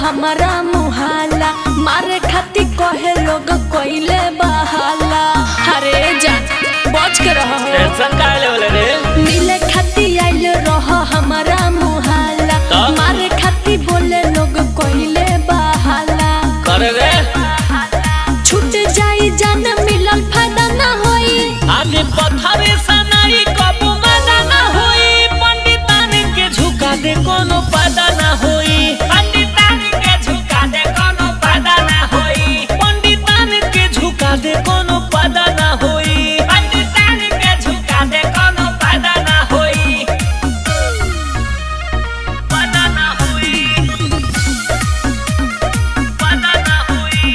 हमारा मुहाला मारे खाती कहे लोग कोइले बहाला अरे जा बच के रह टेंशन का लेवल रे मिले खाती आइल रह हमारा मुहाला तो? मारे खाती बोले लोग कोइले बहाला करे रे छूट जाई जान मिलल फायदा ना होई आगे पथरे सनाई कबू मजा ना होई पंडितान के झुका दे कोनो फायदा ना होई पंडितान के झुका दे कोनो फायदा ना होई पंडितान के झुका दे कोनो फायदा ना होई पंडितान के झुका दे कोनो फायदा ना होई फायदा ना होई फायदा ना होई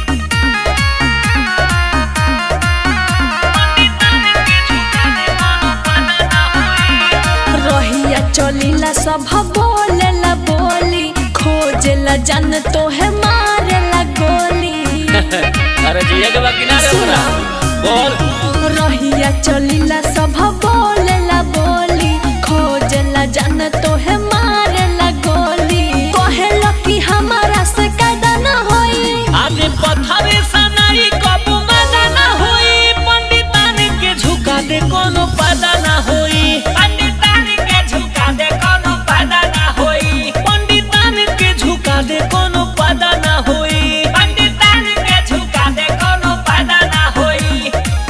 रहिया चलीला सब बोलेला बोली खोजेला जान तो है मारेला गोली अरे जिया के बाकी ना रे सुना। बोल रहिया चलीला सब बोलेला बोली खोजेला जान तो है मारेला गोली कहेला कि हमारा से कायदा ना होई आगे पथरे सनाई कबू मजा ना होई पंडितान के झुका दे कोनो फायदा ना होई पंडितान के झुका दे कोनो फायदा ना होई पंडितान के झुका दे कोनो फायदा ना होई पंडितान के झुका दे कोनो फायदा ना होई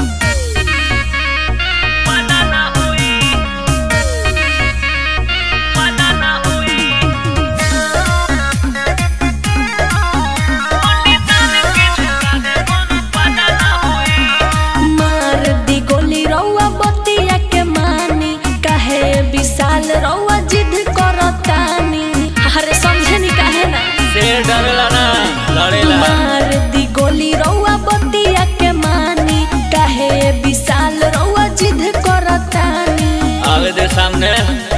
फायदा ना होई फायदा ना होई मार दी गोली रौआ बतिया के मानी कहे विशाल रौआ जिद करतानी अरे समझे नी काहे ना शेर डरेला ना लड़ेला मार दी गोली रौआ बतिया के मानी कहे विशाल रौआ जिद करतानी आगे दे सामने